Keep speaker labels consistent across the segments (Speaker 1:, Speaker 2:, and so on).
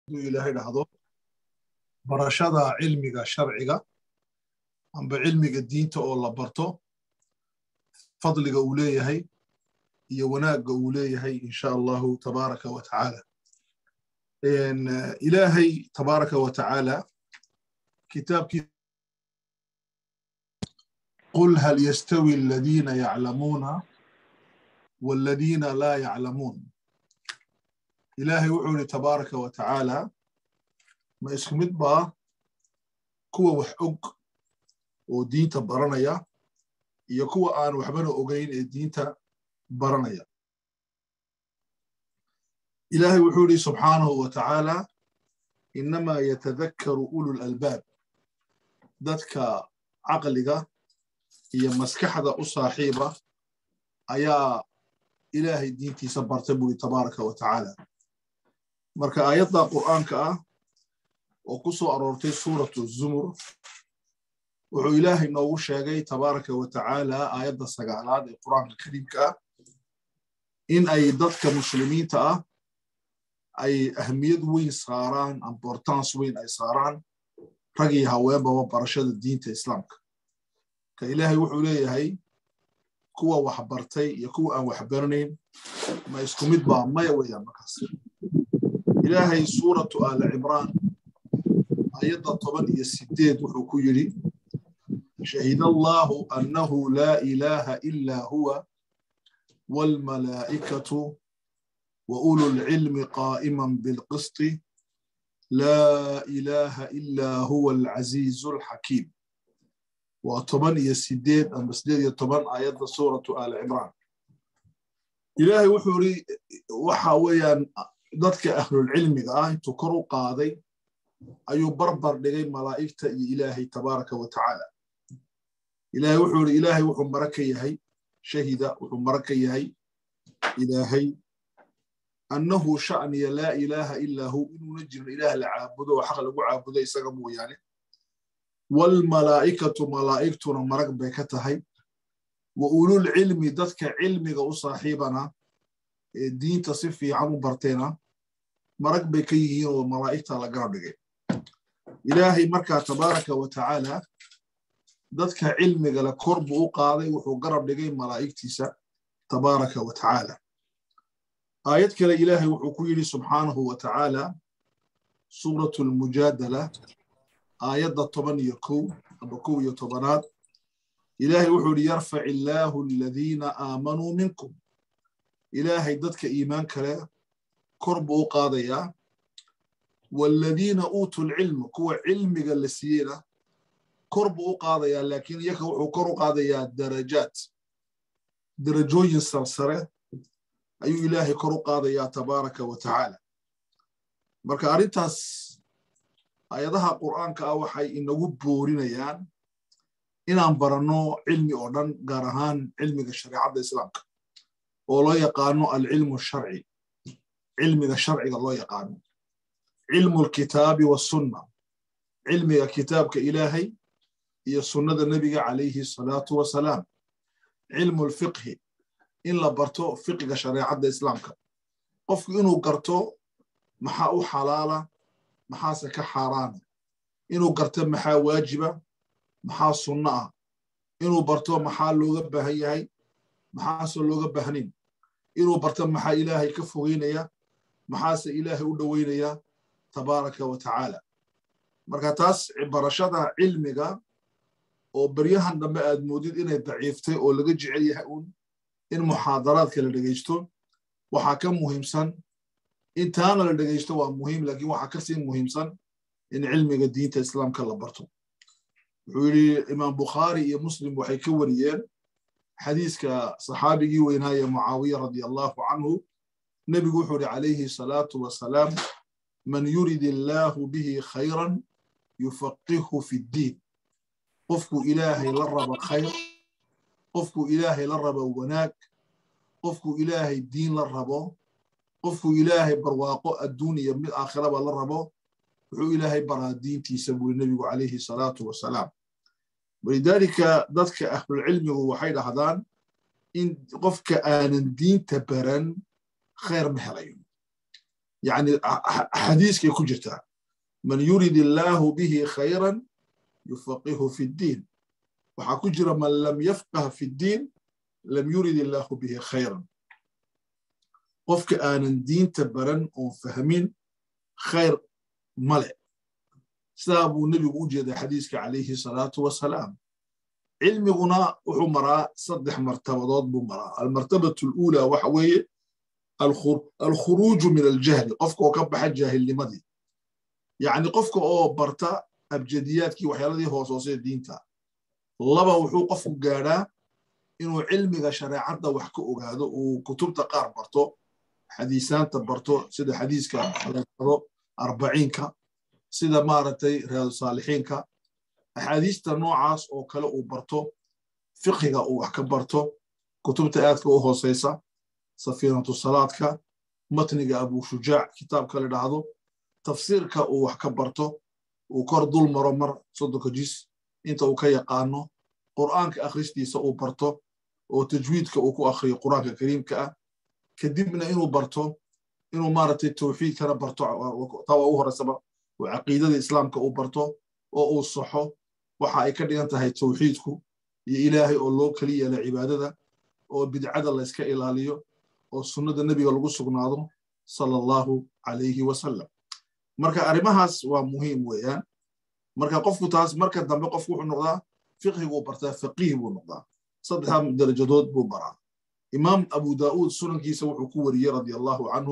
Speaker 1: haduu ilaahay dhahdo barashada cilmiga sharciga amba cilmiga diinta oo la barto fadliga uu leeyahay iyo wanaagga uu leeyahay insha allahu tabaaraka wa tacaala ilaahay tabaaraka wa tacaala kitaabkii قل هل يستوي الذين يعلمون والذين لا يعلمون إلهي وحولي تبارك وتعالى ما اسكمت با كوا وحق ودينتا برانيا iyo kuwa aan waxbana ogayn ee diinta baranaya ilaahay wuxuu yidhi subxaanahu wa tacaala innamaa yatadakkaru ulul albaab dadka caqliga iyo maskaxda u saaxiiba ayaa ilaahay diintiisa bartay buri tabaaraka wa tacaala marka aayadda qur'aanka ah oo ku soo aroortay suuratu zumur wuxuu ilaahay noogu sheegay tabaaraka wa tacaala aayadda sagaalaad ee qur'aanka kariimka ah in ay dadka muslimiinta ah ay ahmiyad weyn saaraan importance weyn ay saaraan rag iyo haweenbaba barashada diinta islaamka ka ilaahay wuxuu leeyahay kuwa wax bartay iyo kuwa aan wax baranayn ma isku mid baa maya weeyaan markaas ilaahay suuratu aali cimraan ayadda toban iyo sideed wuxuu ku yidhi shahid allahu annahu laa ilaaha ilaa huwa waalmalaa'ikatu wa ulu lcilmi qaa'iman bilqisti laa ilaaha ilaa huwa alcaziizu alxakiim waa toban iyo sideed amba sideed iyo toban aayadda suuratu aali cimraan ilaahay wuxuu yidhi waxa weeyaan dadka ahlulcilmiga ah intuu kor u qaaday ayuu barbar dhigay malaa'igta iyo ilaahay tabaaraka wa tacaala ilaahay wuxuu yidhi ilaahay wuxuu mara ka yahay shahida wuxuu mara ka yahay ilaahay annahu sha'niya laa ilaaha ilaa hu inuuna jirin ilaah la caabudo oo xaq lagu caabudo isaga mooyaane waalmalaa'ikatu malaa'igtuna marag bay ka tahay wa ulul cilmi dadka cilmiga u saaxiibana ee diinta si fiican u barteena marag bay ka yihiin oo malaa'igta la garab dhigay ilaahay markaa tabaaraka wa tacaala dadka cilmiga le kor buu u qaaday wuxuu garab dhigay malaa'igtiisa tabaaraka wa tacaala aayad kale ilaahay wuxuu ku yidhi subxaanahu wa tacaala suuratu lmujaadala aayadda toban iyo kow aba kow iyo tobanaad ilaahay wuxuu yidhi yarfac illaahu aladiina aamanuu minkum ilaahay dadka iimaan kale kor buu u qaadayaa waaladiina uutuu lcilma kuwa cilmiga la siiyeyna kor buu u qaadayaa laakiin iyaka wuxuu kor u qaadayaa darajaat darajooyin sarsare ayuu ilaahay kor u qaadayaa tabaaraka wa tacaala marka arrintaas ayadaha qur'aanka ah waxay inagu boorinayaan inaan baranno cilmi oo dhan gaar ahaan cilmiga shareecadda islaamka oo loo yaqaano alcilmu sharci cilmiga sharciga loo yaqaano cilmu lkitaabi wasunna cilmiga kitaabka ilaahay iyo sunnada nebiga calayhi salaatu wasalaam cilmu lfiqhi in la barto fiqiga shareecadda islaamka qofku inuu garto maxaa u xalaala maxaase ka xaaraana inuu garto maxaa waajiba maxaa sunno ah inuu barto maxaa looga baahan yahay maxaase looga baahnayn inuu barto maxaa ilaahay ka fogeynaya maxaase ilaahay u dhoweynaya tabaaraka wa tacaala marka taas barashada cilmiga oo beryahan dambe aad moodid inay daciiftay oo laga jecel yahay uun in muxaadaraadka la dhegaysto waxaa ka muhiimsan intaana la dhegaysto waa muhiim laakiin waxaa kasii muhiimsan in cilmiga diinta islaamka la barto wuxuu yidhi imaam bukhaari iyo muslim waxay ka wariyeen xadiiska saxaabigii weynaaye mucaawiya radia allahu canhu nebigu wuxuu yidhi calayhi salaatu wasalaam man yurid illaahu bihi khayran yufaqihu fi ddiin qofku ilaahay la raba khayr qofku ilaahay la rabo wanaag qofku ilaahay diin la rabo qofku ilaahay barwaaqo adduun iyo mid aakhiraba la rabo wuxuu ilaahay baraa diintiisa buri nebigu calayhi salaatu wasalaam walidaalika dadka ahlulcilmigu waxay dhahdaan in qofka aanan diinta baran khayr ma helayo yani xadiiskay ku jirtaa man yurid illaahu bihi khayran yufaqihu fi ddiin waxaa ku jira man lam yafqah fi ddiin lam yurid illaahu bihi khayran qofka aanan diinta baran oon fahmin khayr male sidaa buu nebigu u jeeday xadiiska calayhi salaatu wasalaam cilmiguna wuxuu maraa saddex martabadood buu maraa almartabatu aluula waxa weeye alkhuruuju min aljahli qofka oo ka baxa jaahilnimadii yacni qofka oo barta abjadiyaadkii waxyaaladii hoos hoosee diinta laba wuxuu qofku gaadhaa inuu cilmiga shareecadda wax ka ogaado uu kutubta qaar barto xadiisaanta barto sida xadiiska ado arbaciinka sida maaragtay riyaadu saalixiinka axaadiista noocaas oo kale uu barto fiqiga uu wax ka barto kutubta aadka u hooseysa safiinatu salaadka matniga abushujaac kitaabka la dhahdo tafsiirka uu wax ka barto uu kor dul maro mar soddonka jis inta uu ka yaqaano qur'aanka akhristiisa uu barto oo tajwiidka uu ku akhriyo qur'aanka kariimka ah kadibna inuu barto inuu maaragtay tawxiidkana barto taa waa u horeysaba oo caqiidada islaamka uu barto oo uu saxo waxa ay ka dhigan tahay tawxiidku iyo ilaahay oo loo keli yeela cibaadada oo bidcada layska ilaaliyo oo sunnada nebiga lagu sugnaado sala allahu calayhi wasalam marka arrimahaas waa muhiim weeyaan marka qofku taas marka dambe qofku wuxuu noqdaa fiqhiguu bartaa faqiih buu noqdaa saddexdaa darajadood buu baraa imaam abu daa'uud sunankiisa wuxuu ku wariyey radia allahu canhu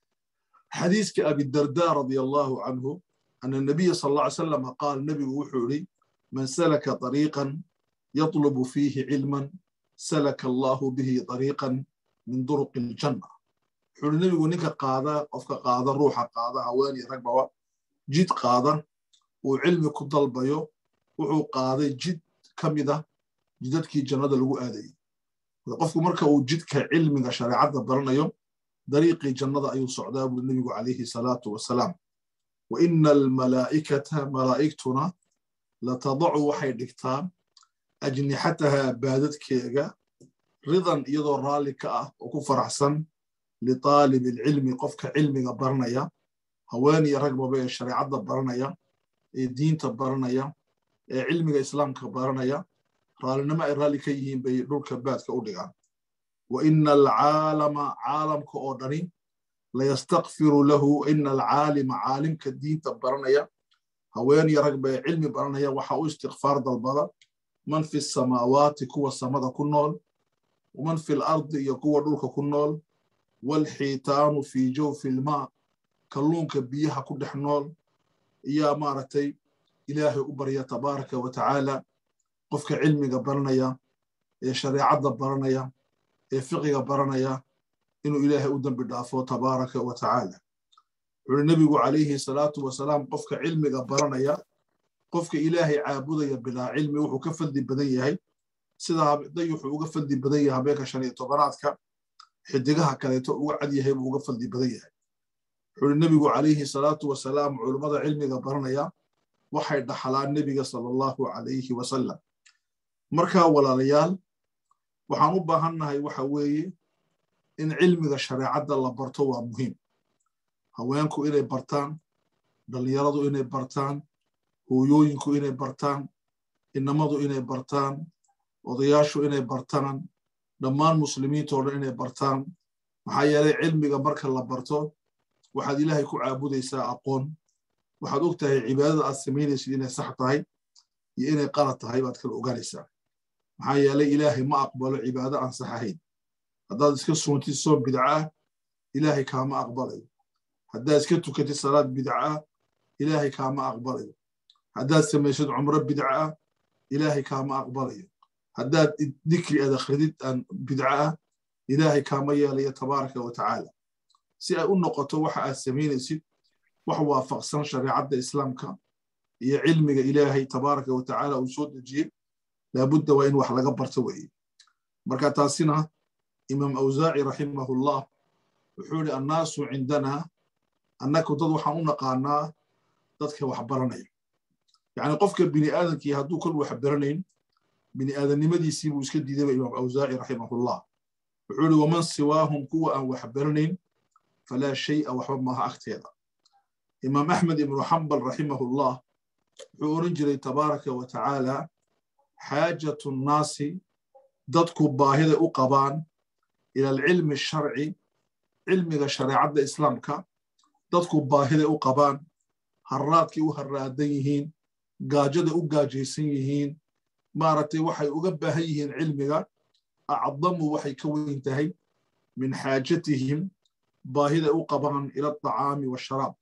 Speaker 1: xadiiska abidarda radia allahu canhu ana nabiya sal alla ly salama qaal nebigu wuxuu idhi man salaka طariiqan yatlubu fiihi cilman salaka allahu bihi طariiqan min duruqi aljanna wuxuu ihi nebigu ninka qaada qofka qaada ruuxa qaada haweeniyo ragbaba jid qaada uu cilmi ku dalbayo wuxuu qaaday jid ka mida jidadkii jannada lagu aadayay qofku marka uu jidka cilmiga shareecadda baranayo dariiqii jannada ayuu socdaa buri nebigu calayhi salaatu wasalaam wa ina almalaa'ikata malaa'igtuna latadacu waxay dhigtaa ajnixataha baadadkeega ridan iyadoo raalli ka ah oo ku faraxsan litaalib alcilmi qofka cilmiga baranaya haweeniya ragbaba ee shareecadda baranaya ee diinta baranaya ee cilmiga islaamka baranaya raallinimo ay raalli ka yihiin bay dhulka baadka u dhigaan wa ina alcaalama caalamka oo dhani layastakfiru lahu ina alcaalima caalimka diinta baranaya haweeniya ragba ee cilmi baranaya waxa u istikfaar dalbada man fi samaawaati kuwa samada ku nool waman fi lardi iyo kuwa dhulka ku nool walxiitaanu fii jawfi ilmaa kalluunka biyaha ku dhex nool iyaa maaragtay ilaahay u barya tabaaraka wa tacaala qofka cilmiga baranaya ee shareecadda baranaya ee fiqiga baranaya inuu ilaahay u dembi dhaafo tabaaraka wa tacaala wuxuuhi nebigu calayhi salaatu wasalaam qofka cilmiga baranaya qofka ilaahay caabudaya bilaa cilmi wuxuu ka fadli badan yahay sida day wuxuu uga fadli badan yahay habeenka shan iyo tobanaadka xidigaha kaleeto uga cad yahay buu uga fadli badan yahay wuxuuhi nebigu calayhi salaatu wasalaam culummada cilmiga baranaya waxay dhaxlaan nebiga sala allahu calayhi wasalam markaa walaalayaal waxaan u baahannahay waxa weeye in cilmiga shareecadda la barto waa muhiim haweenku inay bartaan dhallinyaradu inay bartaan hooyooyinku inay bartaan inamadu inay bartaan odayaashu inay bartaan dhammaan muslimiintoo dhan inay bartaan maxaa yeelay cilmiga marka la barto waxaad ilaahay ku caabudaysaa aqoon waxaad og tahay cibaadada aad samaynaysid inay sax tahay iyo inay qalad tahay baad kala ogaanaysaa maxaa yeelay ilaahay ma aqbalo cibaado aan sax ahayn haddaad iska soontid soon bidca ah ilaahay kaama aqbalayo haddaad iska tukatid salaad bidca ah ilaahay kaama aqbalayo haddaad samaysid cumro bidca ah ilaahay kaama aqbalayo haddaad dikri aad akhridid aan bidca ah ilaahay kaama yeelayo tabaaraka wa tacaala si ay u noqoto waxa aad samaynaysid wax waafaqsan shareecadda islaamka iyo cilmiga ilaahay tabaaraka wa tacaala uu soo dejiyey laabudda waa in wax laga barto weeye marka taasina imaam awsaaci raximahullah wuxuu ihi annaasu cindana annaku dad waxaan u naqaanaa dadka wax baranaya yacni qofka bini aadamkii hadduu kol wax baranayn bini aadamnimadiisii buu iska diidayba imaam awsaaci raximahullah wuxuu ihi waman siwaahum kuwa aan wax baranayn falaa shay'a waxba maaha agteeda imaam axmed ibnu xambal raximahullah wuxuu oran jiray tabaaraka wa tacaala xaajatu nnaasi dadku baahiday u qabaan ila alcilmi sharci cilmiga shareecadda islaamka dadku baahiday u qabaan harraadkay u harraadan yihiin gaajaday u gaajaysan yihiin maaragtay waxay uga baahan yihiin cilmiga acdamu waxay ka weyn tahay min xaajatihim baahiday u qabaan ila alطacaami waasharaab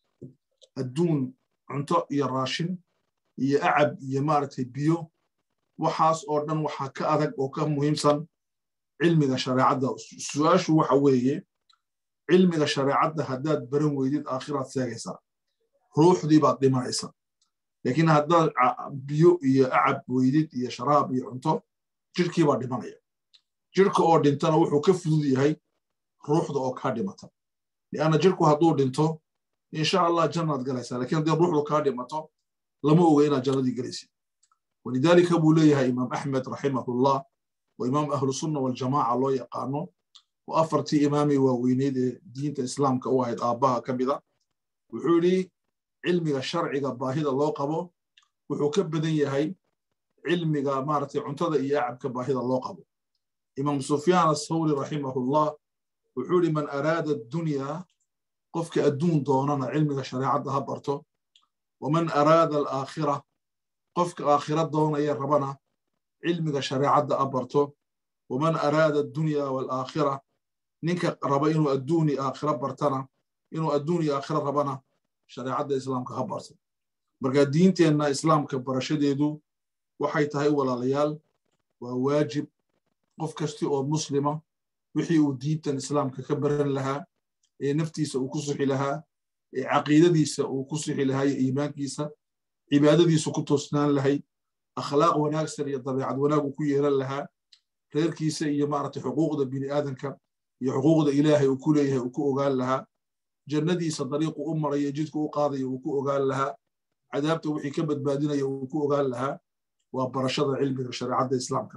Speaker 1: adduun cunto iyo raashin iyo acab iyo maaragtay biyo waxaas oo dhan waxaa ka adag oo ka muhiimsan cilmiga shareecadda su-aashu waxa weeye cilmiga shareecadda haddaad baran weydid aakhiraad seegaysaa ruuxdii baad dhimanaysa laakiin haddaad biyo iyo acab weydid iyo sharaab iyo cunto jirhkii baa dhimanaya jirhka oo dhintana wuxuu ka fudud yahay ruuxda oo kaa dhimata lianna jirhku hadduu dhinto insha allah jannaad galaysaa lakiin haddii ruuxdu kaa dhimato lama oga inaad jannadii galaysid walidaalika buu leeyahay imaam axmed raximahullah oo imaam ahlusunna waljamaaca loo yaqaano oo afartii imaamay waaweyneyd ee diinta islaamka u ahayd aabbaha ka mida wuxuu yidhi cilmiga sharciga baahida loo qabo wuxuu ka badan yahay cilmiga maaragtay cuntada iyo acabka baahida loo qabo imaam sufyaan athawri raximahullah wuxuu yidhi man araada addunya qofka adduun doonana cilmiga shareecadda ha barto waman araada alaakhira qofka aakhira doonaya rabana cilmiga shareecadda ha barto waman araada addunya waalaakhira ninka raba inuu adduuni aakhira bartana inuu adduun iyo aakhira rabana shareecadda islaamka ha barto marka diinteenna islaamka barashadeedu waxay tahay walaalayaal waa waajib qof kasti oo muslima wixii uu diintan islaamka ka baran lahaa ee naftiisa uu ku sixi lahaa ee caqiidadiisa uu ku sixi lahaa iyo iimaankiisa cibaadadiisu ku toosnaan lahay akhlaaq wanaagsan iyo dabeecad wanaag uu ku yeelan lahaa reerkiisa iyo maaragtay xuquuqda bini aadanka iyo xuquuqda ilaahay uu ku leeyahay uu ku ogaan lahaa jannadiisa dariiqu u maraya jidku u qaadaya uu ku ogaan lahaa cadaabta wixii ka badbaadinaya uu ku ogaan lahaa waa barashada cilmiga shareecadda islaamka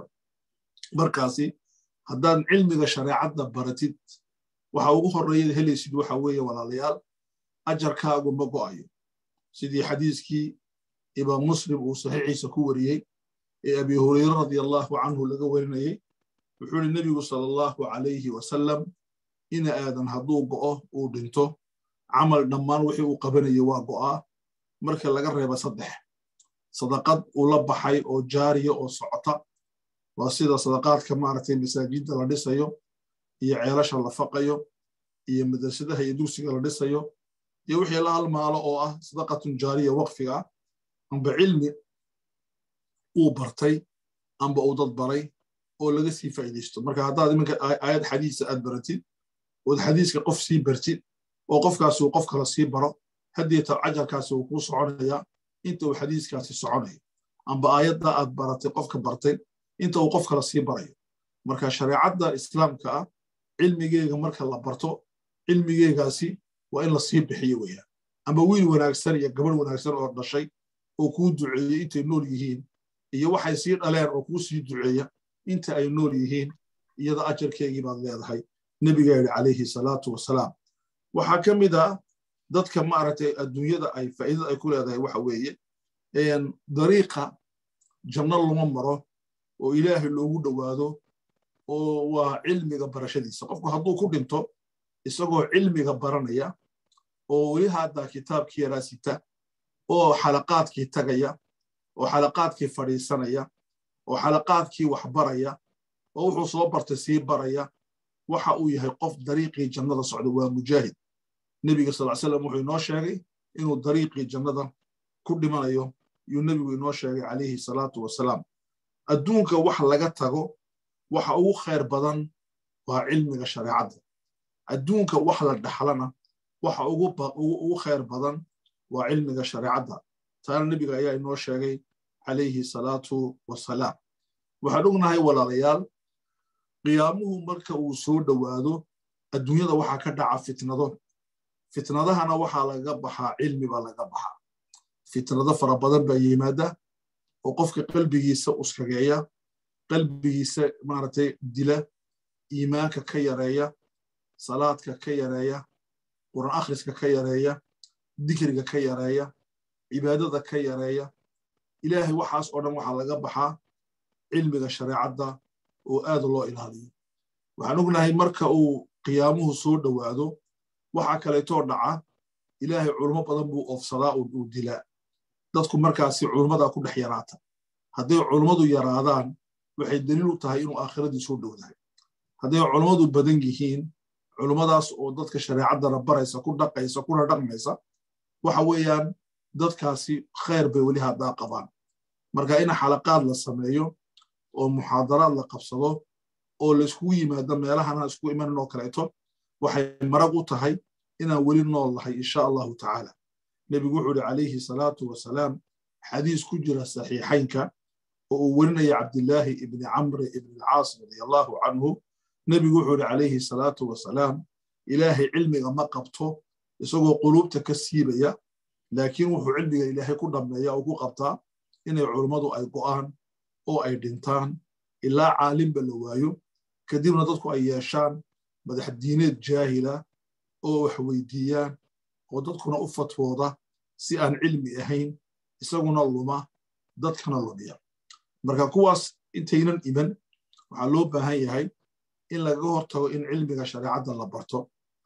Speaker 1: markaasi haddaad cilmiga shareecadda baratid waxa ugu horreeyad helaysid waxa weeye walaalayaal ajarkaagu ma go'ayo sidii xadiiskii imaam muslim uu saxiixiisa ku wariyey ee abi hurayre radia allahu canhu laga warinayey wuxuu ihi nebigu sala allahu calayhi wasalam ina aadan hadduu go'o uu dhinto camal dhammaan wixii uu qabanayay waa go'aa marka laga reeba saddex sadaqad uu la baxay oo jaariya oo socota waa sida sadaqaadka maaragtay masaajidda la dhisayo iyo ceelasha la faqayo iyo madrasadaha iyo dugsiga la dhisayo iyo wixii la halmaalo oo ah sadaqatun jaariya waqfiga ah amba cilmi uu bartay amba uu dad baray oo laga sii faa'iidaysto marka haddaad iminka aayad xadiisa aad baratid ood xadiiska qof sii bartid oo qofkaasi uu qof kale sii baro haddeeta cajarkaasi uu kuu soconayaa inta uu xadiiskaasi soconayo amba aayadda aad baratay qofka bartay inta uu qof kale sii barayo marka shareecadda islaamka ah cilmigeega marka la barto cilmigeegaasi waa in la sii bixiyo weeyaan amba wiil wanaagsan iyo gabarh wanaagsan oo dhashay oo kuu duceeyey intay nool yihiin iyo waxay sii dhaleen oo kuu sii duceeya inta ay nool yihiin iyada ajarkeegii baad leedahay nebiga yidhi calayhi salaatu wasalaam waxaa ka mid ah dadka maaragtay adduunyada ay faa'iidada ay ku leedahay waxa weeye dariiqa janno lama maro oo ilaahay loogu dhowaado oo waa cilmiga barashadiisa qofku hadduu ku dhinto isagoo cilmiga baranaya oo weli haddaa kitaabkii yaraa sita oo xalaqaadkii tagaya oo xalaqaadkii fadhiisanaya oo xalaqaadkii wax baraya oo wuxuu soo bartay sii baraya waxa uu yahay qof dariiqii jannada socda waa mujaahid nebiga sal slam wuxuu inoo sheegay inuu dariiqii jannada ku dhimanayo yuu nebigu inoo sheegay calayhi salaatu wasalaam adduunka wax laga tago waxa ugu khayr badan waa cilmiga shareecadda adduunka wax la dhaxlana waxa ugu khayr badan waa cilmiga shareecadda taana nebiga ayaa inoo sheegay calayhi salaatu wasalaam waxaan ognahay walaalayaal qiyaamuhu marka uu soo dhowaado adduunyada waxaa ka dhaca fitnado fitnadahana waxaa laga baxaa cilmi baa laga baxaa fitnado fara badan baa yimaada oo qofka qalbigiisa uskageeya qalbigiisa maaragtay dila iimaanka ka yareeya salaadka ka yareeya qur'aan akhriska ka yareeya dikriga ka yareeya cibaadada ka yareeya ilaahay waxaas oo dhan waxaa laga baxaa cilmiga shareecadda oo aad loo ilaaliyo waxaan ognahay marka uu qiyaamuhu soo dhowaado waxa kaleetoo dhaca ilaahay culummo badan buu oofsadaa uu dilaa dadku markaasi culummadaa ku dhex yaraata hadday culummadu yaraadaan waxay daliil u tahay inuu aakhiradii soo dhowdahay hadday culummadu badan yihiin culummadaas oo dadka shareecaddana baraysa ku dhaqaysa kuna dhaqmaysa waxa weeyaan dadkaasi khayr bay weli haddaa qabaan marka in xalaqaad la sameeyo oo muxaadaraad la qabsado oo layskugu yimaado meelahana iskugu imanin oo kaleeto waxay marag u tahay inaan weli nool nahay insha allahu tacaala nebigu wuxuu uhi calayhi salaatu wasalaam xadiis ku jira saxiixaynka oo uu werinaya cabdillaahi ibni camri ibni alcaas radia allahu canhu nebigu wuxuu uhi calayhi salaatu wasalaam ilaahay cilmiga ma qabto isagoo quluubta ka siibaya laakiin wuxuu cilmiga ilaahay ku dhammeeya oo ku qabtaa inay culummadu ay go'aan oo ay dhintaan ilaa caalimba la waayo kadibna dadku ay yeeshaan madax diineed jaahila oo wax weydiiyaan oo dadkuna u fatwooda si aan cilmi ahayn isaguna luma dadkana lumiya marka kuwaas intaynan iman waxaa loo baahan yahay in lagaga hortago in cilmiga shareecadda la barto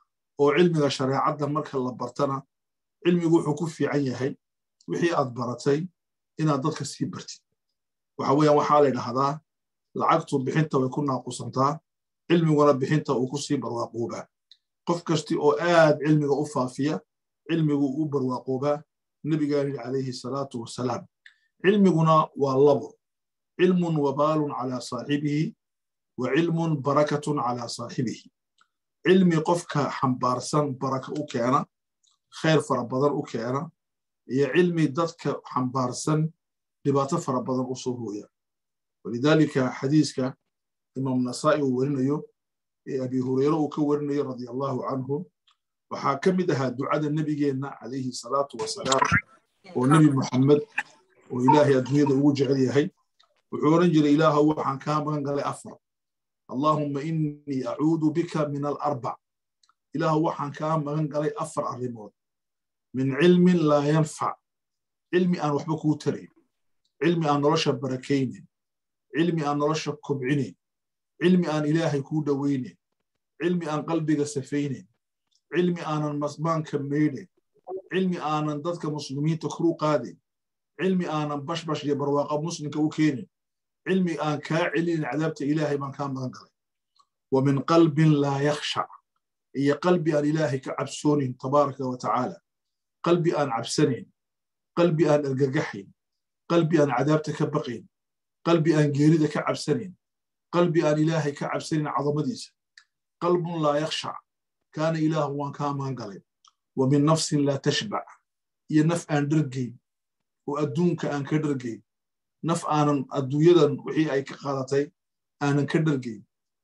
Speaker 1: oo cilmiga shareecadda marka la bartana cilmigu wuxuu ku fiican yahay wixii aad baratay inaad dadka sii bartid waxa weeyaan waxaa la dhahdaa lacagtu bixinta way ku naaqusantaa cilmiguna bixinta uu ku sii barwaaqoobaa qof kasti oo aad cilmiga u faafiya cilmigu u barwaaqoobaa nebigaani calayhi salaatu wasalaam cilmiguna waa labo cilmun wabaalun calaa saaxibihi wa cilmun barakatun calaa saaxibihi cilmi qofka xambaarsan baraka u keena khayr fara badan u keena iyo cilmi dadka xambaarsan dhibaato fara badan u soo hooya walidaalika xadiiska imaam nasaa'i uu werinayo ee abi hureyre uu ka werinayo radia allahu canhu waxaa ka mid ahaa ducada nebigeenna calayhi salaatu wasalaam oo nebi muxammed oo ilaahay adduunyada ugu jecel yahay wuxuu odhan jiray ilaahow waxaan kaa magan galay afar allaahumma innii acuudu bika min alarbac ilaahow waxaan kaa magan galay afar arrimood min cilmin laa yanfac cilmi aan waxba kuu tarayn cilmi aan nolosha barakaynin cilmi aan nolosha kobcinayn cilmi aan ilaahay kuu dhowaynayn cilmi aan qalbiga safaynayn cilmi aanan masmaanka maydhayn cilmi aanan dadka muslimiinta kuru qaadayn cilmi aanan bashbash iyo barwaaqa muslimka u keenin cilmi aan kaa celinin cadaabta ilaahay baan kaa magan galay wa min qalbin laa yakhshac iyo qalbi aan ilaahay ka cabsoonin tabaaraka wa tacaala qalbi aan cabsanayn qalbi aan argagaxayn qalbi aan cadaabta ka baqayn qalbi aan geerida ka cabsanayn qalbi aan ilaahay ka cabsanayn cadamadiisa qalbun laa yakhshac kaana ilaahu waan kaa magan galay wa min nafsin laa tashbac iyo naf aan dhargayn oo adduunka aan ka dhargayn naf aanan adduunyadan wixii ay ka qaadatay aanan ka dhargayn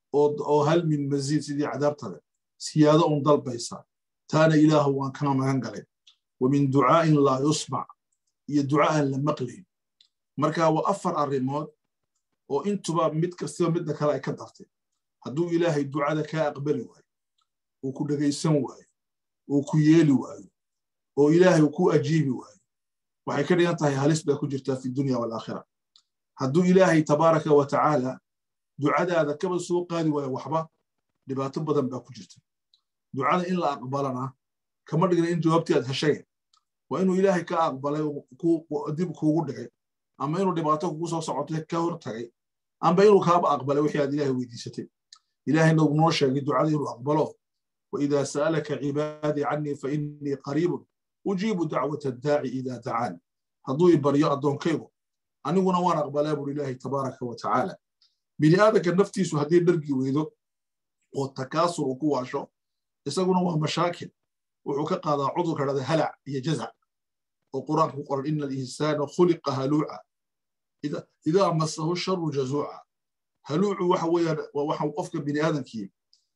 Speaker 1: oo hal min masiid sidii cadaabta leh siyaado un dalbaysa taana ilaahu waan kaa magan galay wa min ducaa'in laa yusmac iyo duca aan la maqlayn marka waa afar arrimood oo intuba mid kastaba midda kale ay ka dartay hadduu ilaahay ducada kaa aqbali waayo uu ku dhegaysan waayo uu ku yeeli waayo oo ilaahay uu ku ajiibi waayo waxay ka dhigan tahay halis bay ku jirtaa fi dunya walaakhira hadduu ilaahay tabaaraka wa tacaala ducadaada kaba soo qaadi waayo waxba dhibaato badan baa ku jirta ducada in la aqbalana kama dhigna in jawaabtii aad heshay waa inuu ilaahay ka aqbalay dib kuugu dhigay ama inuu dhibaato kugu soo socotay ka hor tagay amba inuu kaaba aqbalay wixii aad ilaahay weydiisatay ilaahayna uu noo sheegay ducada inuu aqbalo وإذا سألك عبادي عني فإني قريب أجيب دعوة الداعي إذا دعاني هدو يبريا أدون كيبو أنا وانا وانا أقبل لله تبارك وتعالى بني آدك النفتي سهدي درقي ويدو والتكاثر وكواشو يساقون هو مشاكل وحكا قاضى عضو كذا هلع هي جزع والقرآن يقول إن الإنسان خلق هلوعا إذا إذا مسه الشر جزوعا هلوع وحويا وحو قفك بني آدم كي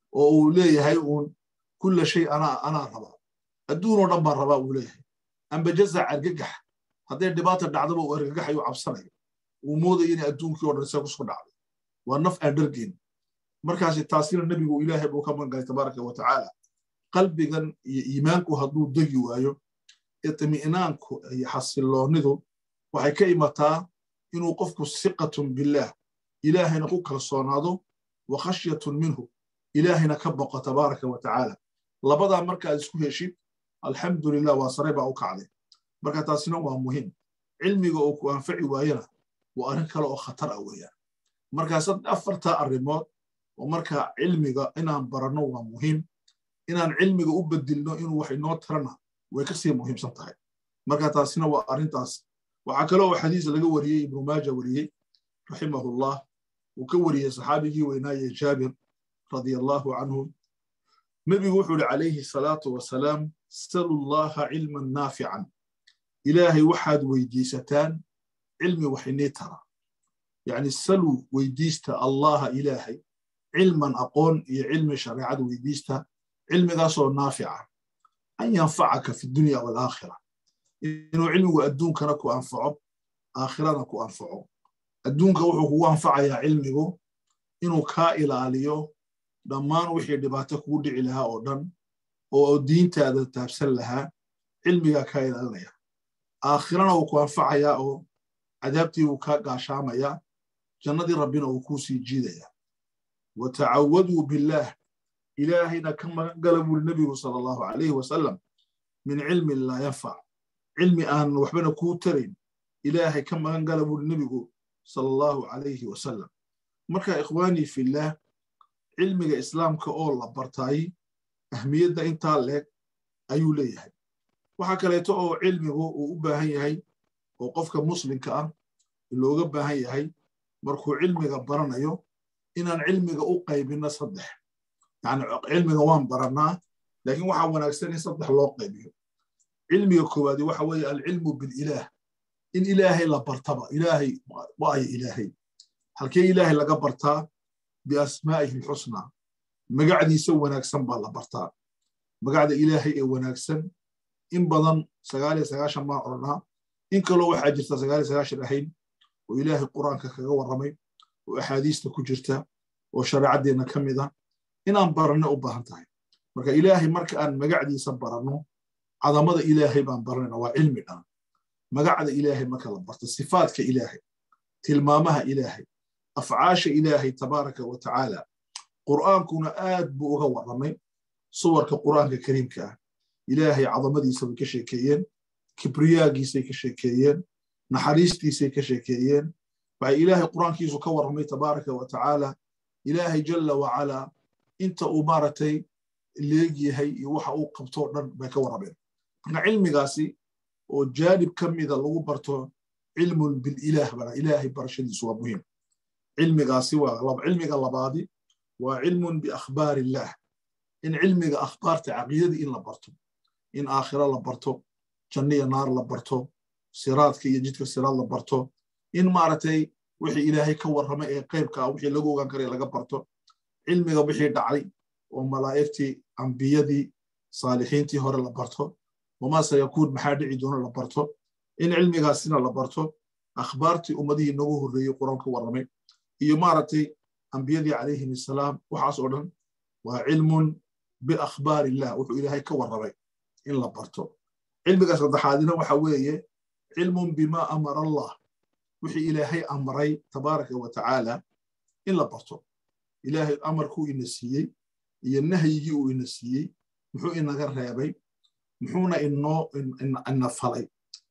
Speaker 1: وليه هاي كل شيء أنا أنا ربا الدون ودن ربا وليه أم بجزع الججح هذه الدبات الدعوة والججح يعبصنا وموضة يعني الدون كي ورد سيكون صدع والنفع درجين مركز التأثير النبي وإله بو كمان قال تبارك وتعالى qalbigan iyo iimaanku hadduu degi waayo itmi'naanku iyo xasiloonidu waxay ka imataa inuu qofku siqatun billaah ilaahayna ku kalsoonaado wa khashyatun minhu ilaahayna ka boqo tabaaraka wa tacaala labadaa markaad isku heshid alxamdulilah waa sare baa u kacday marka taasina waa muhiim cilmiga oo ku anfaci waayana waa arrin kale oo khatar ah weeyaan markaas afartaa arrimood oo marka cilmiga inaan baranno waa muhiim inaan cilmiga u bedilno inuu wax inoo tarana way ka sii muhiimsan tahay marka taasina waa arrintaas waxaa kale oo xadiis laga wariyey ibnu maaja wariyey raximahullah uu ka wariyey saxaabigii weynaaye jaabir radia allahu canhu nebigu wuxuu ihi calayhi salaatu wasalaam salu llaha cilman naafican ilaahay waxaad weydiisataan cilmi wax inii tara yacni salu weydiista allaha ilaahay cilman aqoon iyo cilmi shareecada weydiista cilmigaasoo naafica an yanfacaka fi dunya waalaakhira inuu cilmigu adduunkana ku anfaco aakhirana ku anfaco adduunka wuxuu kugu anfacayaa cilmigu inuu kaa ilaaliyo dhammaan wixii dhibaato kugu dhici lahaa oo dhan oo diintaada taabsan lahaa cilmigaa kaa ilaalinaya aakhirana wuu ku anfacayaa oo cadaabtii wuu kaa gaashaamayaa jannadii rabbina wuu kuu sii jiidayaa wa tacawaduu billaah ilaahayna ka magan gala buuri nebigu sala allahu calayhi wasalam min cilmin laa yanfac cilmi aan waxbana kuu tarayn ilaahay ka magan gala buuri nebigu sala allahu calayhi wasalam marka ikhwaanii fillaah cilmiga islaamka oo la bartaay ahmiyadda intaa leeg ayuu leeyahay waxaa kaleeto oo cilmigu uu u baahan yahay oo qofka muslimka ah looga baahan yahay markuu cilmiga baranayo inaan cilmiga u qaybinno saddex yani cilmiga waan barannaa laakiin waxaa wanaagsan in saddex loo qaybiyo cilmiga koowaadi waxa weeye alcilmu bililaah in ilaahay la bartaba ilaahay waayo ilaahay halkee ilaahay laga bartaa biasmaa'ihi alxusnaa magacdiisa wanaagsan baa la bartaa magacda ilaahay ee wanaagsan in badan sagaaliyo sagaashan baan odhanaa in kaloo waxaa jirta sagaaliyo sagaashan ahayn oo ilaahay qur'aanka kaga warramay oo axaadiista ku jirta oo shareecaddeenna ka mid ah inaan baranno u baahan tahay marka ilaahay marka aan magacdiisa baranno cadamada ilaahay baan baranayna waa cilmi dhan magacda ilaahay marka la barto sifaadka ilaahay tilmaamaha ilaahay afcaasha ilaahay tabaaraka wa tacaala qur'aankuna aad buu uga warramay suwarka qur'aanka kariimka ah ilaahay cadamadiisa bay ka sheekeeyeen kibriyaagiisay ka sheekeeyeen naxariistiisay ka sheekeeyeen waxay ilaahay qur'aankiisu ka warramay tabaaraka wa tacaala ilaahay jalla wacalaa inta uu maaragtay leegyahay iyo waxa uu qabtoo dhan bay ka warrameen marka cilmigaasi oo jaanib ka mida lagu barto cilmun bililaah bana ilaahay barashadiisu waa muhiim cilmigaasi waa cilmiga labaadi waa cilmun biakhbaar illaah in cilmiga akhbaarta caqiidadii in la barto in aakhira la barto janniya naar la barto siraadka iyo jidka siraad la barto in maaragtay wixii ilaahay ka warramay ee qaybka ah wixii lagu ogaan karaya laga barto cilmiga wixii dhacay oo malaa'igtii ambiyadii saalixiintii hore la barto wamaa sayakuun maxaa dhici doona la barto in cilmigaasina la barto akhbaartii ummadihii noogu horreeyey quraan ka warramay iyo maaragtay ambiyadii calayhim assalaam waxaas oo dhan waa cilmun biakhbaar illah wuxuu ilaahay ka warramay in la barto cilmiga saddexaadina waxa weeye cilmun bima amara allah wixii ilaahay amray tabaaraka wa tacaala in la barto ilaahay amarkuu ina siiyey iyo nahyigii uu ina siiyey muxuu inaga reebay muxuuna inoo ina falay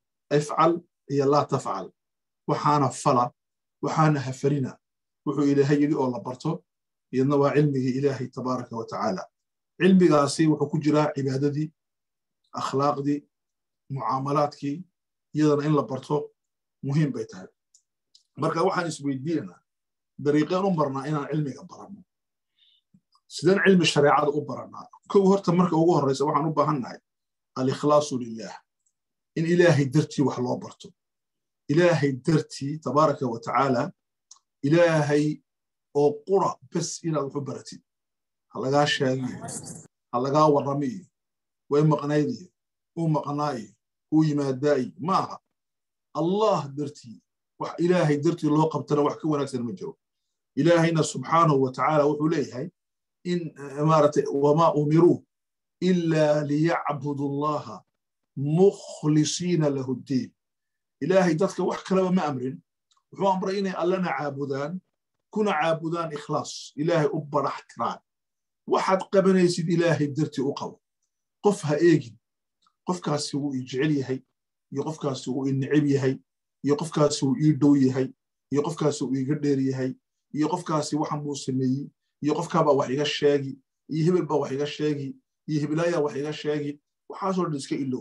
Speaker 1: ifcal iyo laa tafcal waxaana fala waxaana hafarina wuxuu ilaahay yidhi oo la barto iyadna waa cilmigii ilaahay tabaaraka wa tacaala cilmigaasi wuxuu ku jiraa cibaadadii akhlaaqdii mucaamalaadkii iyadana in la barto muhiim bay tahay marka waxaan isweydiinanaa dariiqeen u marnaa inaan cilmiga baranno sideen cilmi shareecada u barannaa kow horta marka ugu horreysa waxaan u baahannahay alikhlaasu lilah in ilaahay dartii wax loo barto ilaahay dartii tabaaraka wa tacaala ilaahay oo qura bes inaad wax u baratid ha lagaa sheegiyo ha lagaa warramiyo way maqnaydiyo uu maqnaayo uu yimaadaayo ma aha allah dartii wax ilaahay dartii loo qabtana wax ka wanaagsan ma jiro ilaahayna subxaanahu wa tacaala wuxuu leeyahay in maaragtay wamaa umiruu ilaa liyacbudu allaha mukhlisiina lahu ddiin ilaahay dadka wax kaleba ma amrin wuxuu amray inay allana caabudaan kuna caabudaan ikhlaas ilaahay u barax tiraan waxaad qabanaysid ilaahay dartii u qabo qof ha eegin qofkaasi wuu ii jecel yahay iyo qofkaasi wuu ii neceb yahay iyo qofkaasi wuu ii dhow yahay iyo qofkaasi wuu iiga dheer yahay iyo qofkaasi waxan buu sameeyey iyo qofkaabaa wax iga sheegi iyo hebel baa wax iga sheegi iyo hebelaayaa wax iga sheegi waxaasoo dhan iska ilow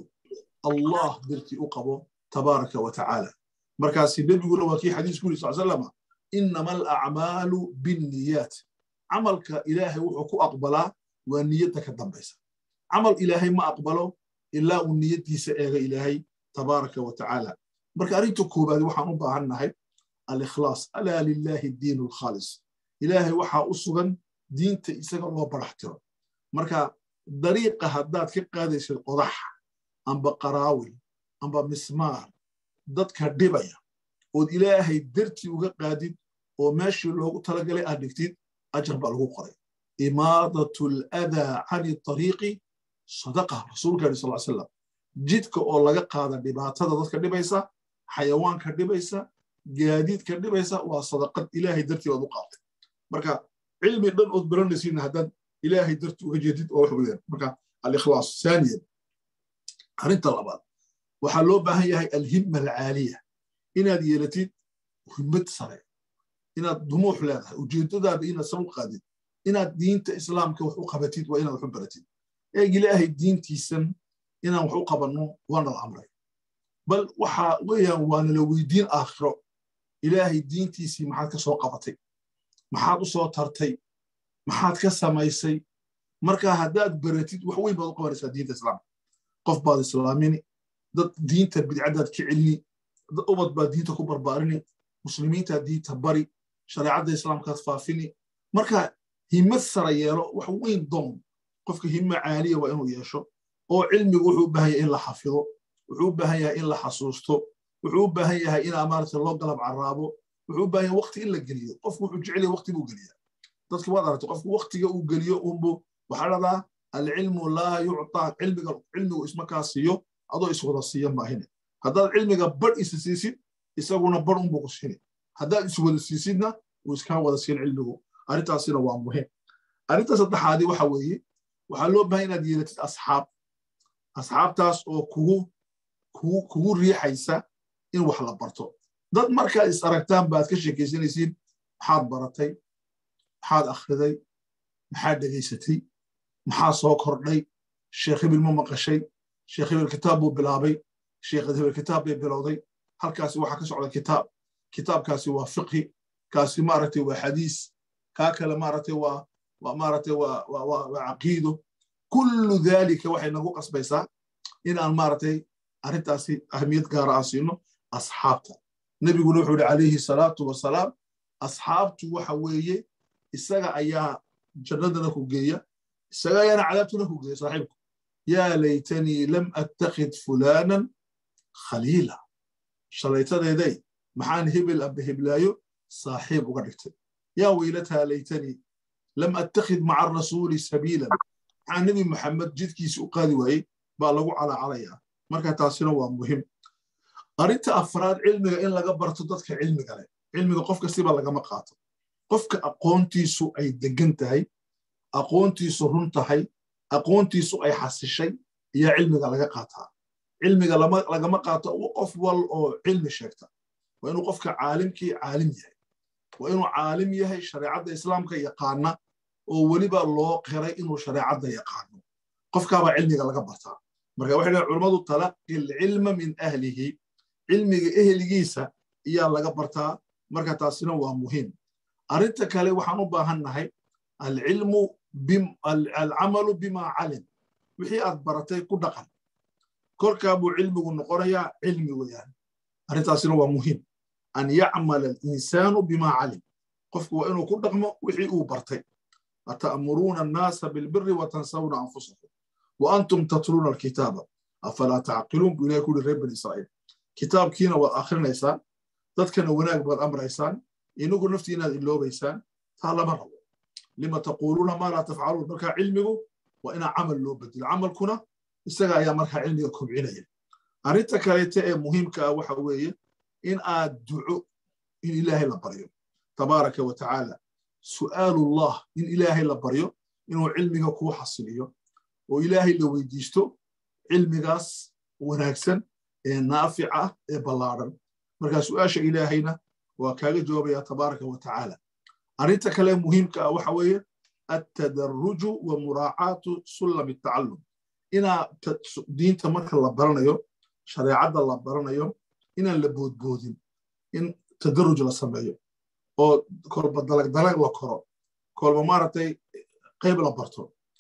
Speaker 1: allah dartii u qabo tabaaraka wa tacaala markaasi nebiguna waa kii xadiisku yiri sal salama inama alacmaalu binniyaat camalka ilaahay wuxuu ku aqbalaa waa niyadda ka dambaysa camal ilaahay ma aqbalo ilaa uu niyaddiisa eega ilaahay tabaaraka wa tacaala marka arrinta koobaad waxaan u baahan nahay alikhlaas alaa lilaahi diinu alkhaalis ilaahay waxaa u sugan diinta isaga loo barax tiro marka dariiqa haddaad ka qaadaysid qodax amba qaraawil amba mismaar dadka dhibaya ood ilaahay dartii uga qaadid oo meeshii loogu talagalay aad dhigtid ajar baa lagu qoray imaadatu aladaa cani tariiqi sadaqa rasuulka yidhi sal salam jidka oo laga qaada dhibaatada dadka dhibaysa xayawaanka dhibaysa gaadiidka dhibaysa waa sadaqad ilaahay dartii baad u qaatay marka cilmi dhan ood baranaysiina haddaad ilaahay dartii uga jeedid oo wax weeyaan marka alikhlaas saaniyan arrinta labaad waxaa loo baahan yahay alhimma alcaaliya inaad yeelatid himmad sare inaad dumuux leedahay ujeeddadaada inaad sar u qaadid inaad diinta islaamka wax u qabatid waa inaad wax u baratid eeg ilaahay diintiisan inaan wax u qabanno waana la amray bal waxa weeyaan waana la weydiin aakhiro ilaahay diintiisii maxaad ka soo qabatay maxaad u soo tartay maxaad ka samaysay marka haddaad baratid wax weyn baad u qabanaysaa diinta islaamka qof baad islaamini dad diinta bidcadaad ka celini dad ubad baad diinta ku barbaarini muslimiintaad diinta bari shareecadda islaamkaad faafini marka himmad sara yeelo wax weyn doon qofka himmo caaliya waa inuu yeesho oo cilmigu wuxuu u baahan yahay in la xafido wuxuu u baahan yahay in la xasuusto wuxuu u baahan yahay in amaarata loo galab caraabo wuxuu u baahan yahay waqti in la geliyo qofku wuxuu jecel yahay waqti buu geliyaa dadki waad aragtay qofku waqtiga uu geliyo unbu waxaa dhadaa alcilmu laa yuctaa cilmiga cilmigu isma kaa siiyo adoo iswada siiya maahine haddaad cilmiga badh isa siisid isaguna badh unbuu ku siini haddaad iswada siisidna uu iskaa wada siin cilmigu arrintaasina waa muhiim arrinta saddexaadi waxa weeye waxaa loo baahan inaad yeelatid asxaab asxaabtaas oo kugu kugu kugu riixaysa in wax la barto dad markaad is aragtaan baad ka sheekaysanaysiin maxaad baratay maxaad akhriday maxaad dhegaysatay maxaa soo kordhay sheekh hibil ma maqashay sheekh hibil kitaab buu bilaabay sheekh hibil kitaab bay bilowday halkaasi waxaa ka socda kitaab kitaabkaasi waa fiqhi kaasi maaragtay waa xadiis kaa kale maaragtay waa waa maaragtay waa waa waa caqiido kullu daalika waxay nagu qasbaysaa inaan maaragtay arrintaasi ahmiyad gaara aan siino asxaabta nebiguna wuxuu yihi calayhi salaatu wasalaam asxaabtu waxa weeye isaga ayaa jannadana ku geeya isaga ayaana cadaabtuna ku geeya saaxiibku yaa laytanii lam attakhid fulaanan khaliila shalaytadeeday maxaan hebel amba heblaayo saaxiib uga dhigtay yaa weylataa laytanii lam attakhid maca arasuuli sabiilan maxaa nebi maxamed jidkiisi u qaadi waayey baa lagu calaacalayaa marka taasina waa muhim arrinta afraad cilmiga in laga barto dadka cilmiga leh cilmiga qof kastiba lagama qaato qofka aqoontiisu ay degan tahay aqoontiisu run tahay aqoontiisu ay xasishay ayaa cilmiga laga qaataa cilmiga lagama qaato qof wal oo cilmi sheegta waa inuu qofka caalimkii caalim yahay waa inuu caalim yahay shareecadda islaamka yaqaana oo weliba loo qiray inuu shareecadda yaqaano qofkaabaa cilmiga laga bartaa marka waxay dhahen culammadu talaqi alcilma min ahlihi cilmiga eheligiisa ayaa laga bartaa marka taasina waa muhiim arrinta kale waxaan u baahan nahay alcilmu alcamalu bima calim wixii aad baratay ku dhaqan kolkaa buu cilmigu noqonayaa cilmi weeyaan arrintaasina waa muhiim an yacmala alinsaanu bima calim qofku waa inuu ku dhaqmo wixii uu bartay ata'muruuna annaasa bilbiri watansawna anfusakum wa antum tatluuna alkitaaba afalaa tacqiluun buu ilahay ku yidhi reer bani israa'iil kitaabkiina waad akhrinaysaan dadkana wanaag baad amraysaan inagu naftii inaad iloobaysaan taa lama rabo lima taquuluuna maa laa tafcaluun marka cilmigu waa inaa camal loo bedelo camalkuna isaga ayaa markaa cilmiga kobcinaya arrinta kaleete ee muhiimka ah waxa weeye in aad duco in ilaahay la baryo tabaaraka wa tacaala su'aalullah in ilaahay la baryo inuu cilmiga kuu xasiliyo oo ilaahay la weydiisto cilmigaas wanaagsan ee naafic ah ee ballaadhan markaa su'aasha ilaahayna waa kaaga jawaabaya tabaaraka wa tacaala arrinta kale muhiimka ah waxa weeye attadaruju wa muraacaatu sullam tacallum inaa diinta marka la baranayo shareecadda la baranayo inaan la boodboodin in tadaruj la sameeyo oo kolba dalag dalag la koro kolba maaragtay qayb la barto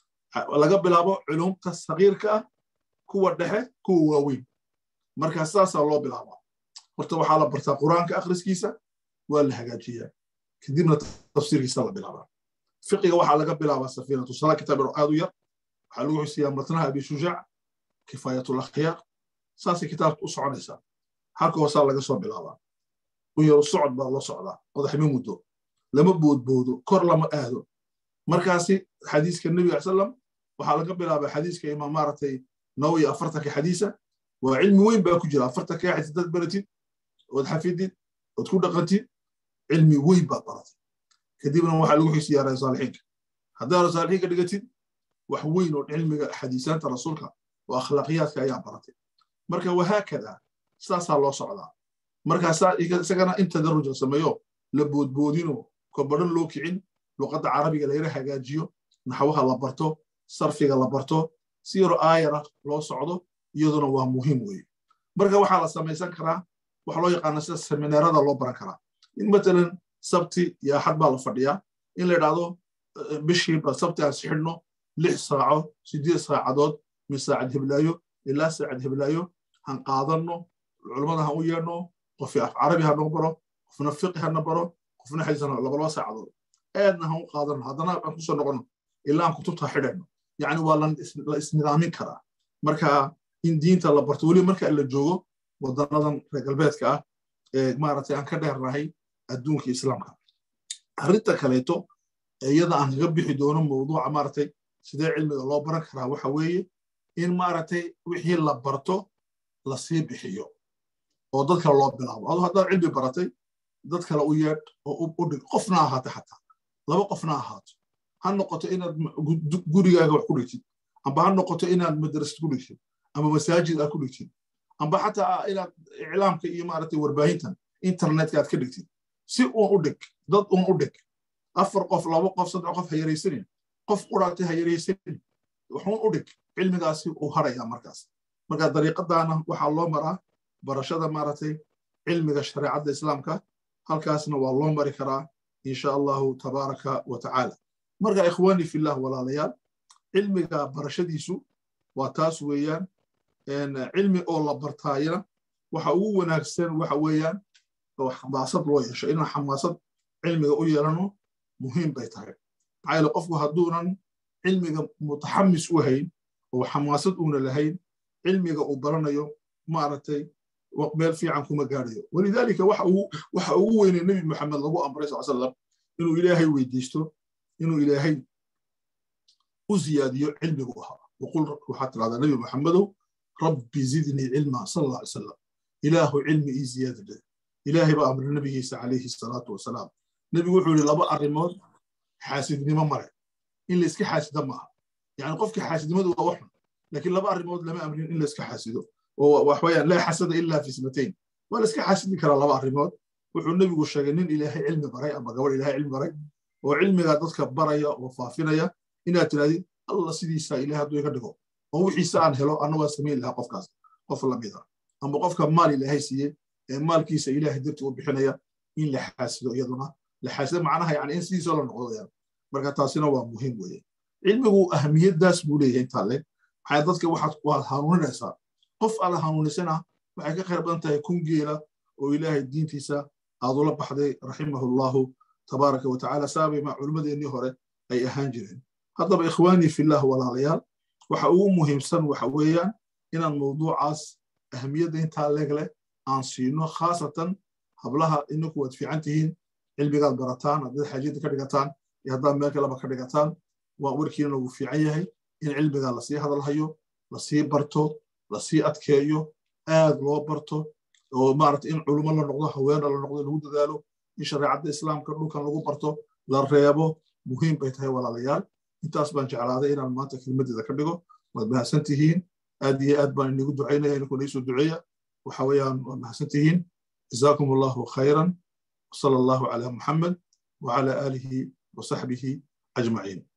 Speaker 1: laga bilaabo culumta sagiirka ah kuwa dhexe kuwa waaweyn markaa sidaasaa loo bilaabaa horta waxaa la bartaa qur'aanka akhriskiisa waa la hagaajiyaa kadibna tafsiirkiisa la bilaabaa fiqiga waxaa laga bilaabaa safiinatu sala kitaab aad u yar waxaa lagu xusiyaa matnaha abi shujaac kifaayatul akhyaaq saasay kitaabka u soconaysaa halka hoosaa laga soo bilaabaa u yaru socod baa loo socdaa odaxma muddo lama boodboodo kor lama aado markaasi xadiiska nebiga salam waxaa laga bilaabaa xadiiska imaam maaragtay nawawi afartanka xadiisa waa cilmi weyn baa ku jira afartanka xadiis dad baratid ood xafidid ood ku dhaqantid cilmi weyn baad baratay kadibna waxaa lagu xisiyaa rasaalixiinka haddaa rasaalixiinka dhigatid wax weyn oo cilmiga xadiisaanta rasuulka oo akhlaaqiyaadka ayaa baratay marka wahaakada saasaa loo socdaa markaasaa isagana in tadaruj la sameeyo la boodboodino kobadhan loo kicin luqadda carabiga layra hagaajiyo naxwaha la barto sarfiga la barto si yaro aayara loo socdo iyaduna waa muhiim weeye marka waxaa la samaysan karaa waxa loo yaqaana sida seminaarada loo baran karaa in matalan sabti iyo axad baa la fadhiyaa in la idhaahdo bishiiba sabti aan sixidhno lix saaco sideed saacadood min saacad heblaayo ilaa saacad heblaayo han qaadanno culummada han u yeedhno qofi af carabi ha noo baro qofna fiqi hana baro qofna xadiis labalaba saacadood aadna han u qaadanno haddana aan kusoo noqonno ilaa aan kutubta xidhayno yacni waa la isnidaamin karaa marka in diinta la barto weliba marka la joogo wadanadan reer galbeedka ah ee maaragtay aan ka dheernahay adduunka islaamka arrinta kaleeto iyada aan kaga bixi doono mawduuca maaragtay sidee cilmiga loo baran karaa waxa weeye in maaragtay wixii la barto la sii bixiyo oo dad kale loo bilaabo adu haddaad cilmi baratay dad kale u yeedh oo u dhig qofna ahaata xataa laba qofna ahaato ha noqoto inaad gurigaaga wax ku dhigtid amba ha noqoto inaad madrasad ku dhigtid amba masaajid aad ku dhigtid amba xataa inaad iclaamka iyo maaragtay warbaahintan internetka aad ka dhigtid si uun u dhig dad uun u dhig afar qof laba qof saddex qof ha yaraysanin qof quraatay ha yaraysanin waxuun u dhig cilmigaasi uu haraya markaas marka dariiqadaana waxaa loo maraa barashada maaragtay cilmiga shareecadda islaamka halkaasna waa loo mari karaa insha allahu tabaaraka wa tacaala marka ikhwaani fillah walaalayaal cilmiga barashadiisu waa taas weeyaan cilmi oo la bartaayana waxa ugu wanaagsan waxa weeyaan oo xamaasad loo yeesho inaan xamaasad cilmiga u yeelano muhiim bay tahay maxaa yeele qofku hadduunan cilmiga mutaxamis u hayn oo xamaasad uuna lahayn cilmiga uu baranayo maaragtay meel fiican kuma gaadhayo walidaalika waxa ugu weynay nebi maxamed lagu amray sal salam inuu ilaahay weydiisto inuu ilaahay u ziyaadiyo cilmigu ahaa waqul waxaad tirahdaa nebi maxamedow rabbi zidnii cilma sal alla alay salam ilaahu cilmi ii ziyaada leh ilaahay baa amray nebigiisa calayhi salaatu wasalaam nebigu wuxuu yidhi laba arrimood xaasidnimo male in layska xaasida maaha yani qofka xaasidnimadu waa waxun laakiin laba arrimood lama amrin in layska xaasido oo waxweeyaan laa xasada ilaa fi ismatayn waa layska xaasidi karaa laba arrimood wuxuu nebigu sheegay nin ilaahay cilmi baray ama gabadh ilaahay cilmi baray oo cilmiga dadka baraya oo faafinaya inaad tirahdid alla sidiisaa ilahay hadduu iga dhigo oo wixiisa aan helo anna waa samayn lahaa qofkaas qof lamida ama qofka maal ilaahay siiyey ee maalkiisa ilaahay darti u bixinaya in la xaasido iyaduna la xaasido macnaha yani in sidiisa la noqdo wayaan marka taasina waa muhiim weeye cilmigu ahmiyaddaas buu leeyahay intaa leg maxaa dadka waxaad waad hanuuninaysaa qof aad hanuunisana waxay ka khayr badan tahay kun geela oo ilaahay diintiisa aad ula baxday raximahullahu tabaaraka wa tacaala saabay ma culimmadeennii hore ay ahaan jireen haddaba ikhwaanii fillah walaalayaal waxa ugu muhiimsan waxa weeyaan inaan mawduucaas ahmiyadda intaa leeg leh aan siino khaasatan hablaha ininku waad fiican tihiin cilmigaad barataan haddaad xaajiyadda ka dhigataan iyo haddaad meel kaleba ka dhigataan waa warkiina lagu fiican yahay in cilmiga lasii hadalhayo lasii barto lasii adkeeyo aad loo barto oo maarata in culummo la noqdo haweena la noqdo lagu dadaalo in shareecadda islaamka dhulkan lagu barto la reebo muhiim bay tahay walaalayaal intaas baan jeclaaday inaan maanta kelmadeeda ka dhigo waad mahadsan tihiin aad iyo aad baan inigu ducaynaya ininku niisoo duceeya waxa weeyaan waad mahadsan tihiin جزاكم الله خيرا وصلى الله على محمد وعلى آله وصحبه أجمعين